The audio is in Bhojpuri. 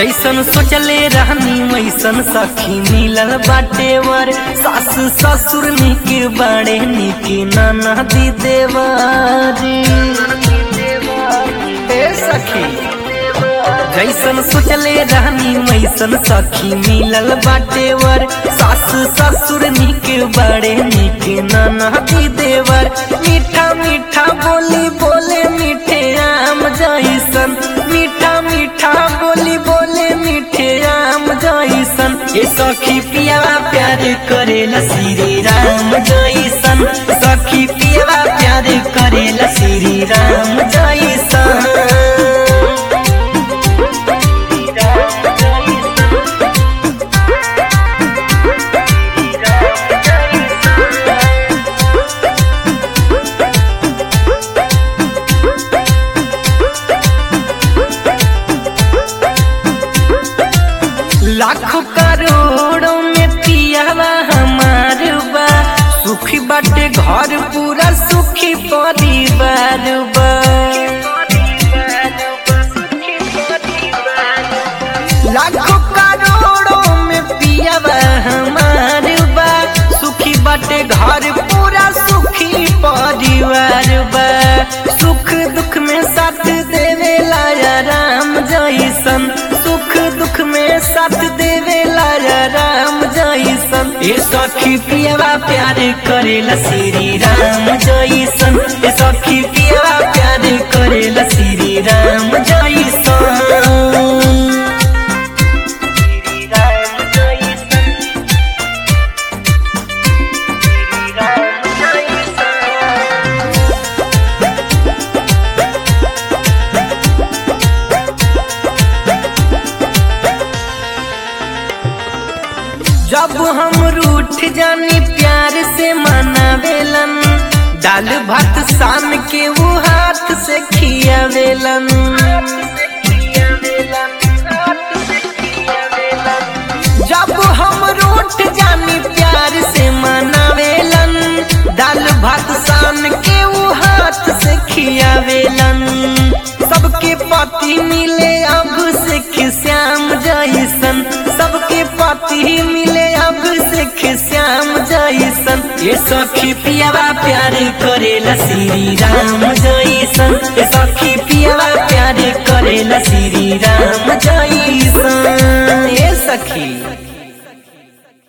जैसन सोचले रहनी वैसन सखी मिलल बाटे वर सास ससुर निक बड़े निक ननदी देवारी ए सखी जैसन सोचले रहनी वैसन सखी मिलल बाटे वर सास ससुर निक बड़े निक ननदी देवर मीठा मीठा बोली बोले मीठे आम जैसन मीठा मीठा बोली बोले मीठे आम जैसन ये सखी पिया प्यार करेला श्री राम जैसन सखी पिया प्यार करेला श्री राम जैसन लाखों करोड़ों में पियावा हमार बा सुखी बाटे घर पूरा सुखी परिवार बा लाखों करोड़ों में पियावा हमार बा सुखी बाटे घर पूरा सुखी परिवार बा सुख दुख में साथ देवे लाया राम जैसन सुख दुख में साथ देवे लाया राम जैसन ए सखी पियावा प्यार करेला श्री राम जैसन ए सखी पियावा प्यार करेला श्री राम जैसन जब हम रूठ जानी प्यार से मनावेलन दाल भात शाम के वो हाथ से खियावेलन जब हम रूठ जानी प्यार से मनावेलन दाल भात शाम के वो हाथ से खियावेलन सबके पति मिले अब से श्याम जैसन सबके पति मिले अब से श्याम जैसन ये सखी पियावा प्यार करेला श्री राम जैसन ये सखी पियावा प्यार करेला श्री राम जैसन ये सखी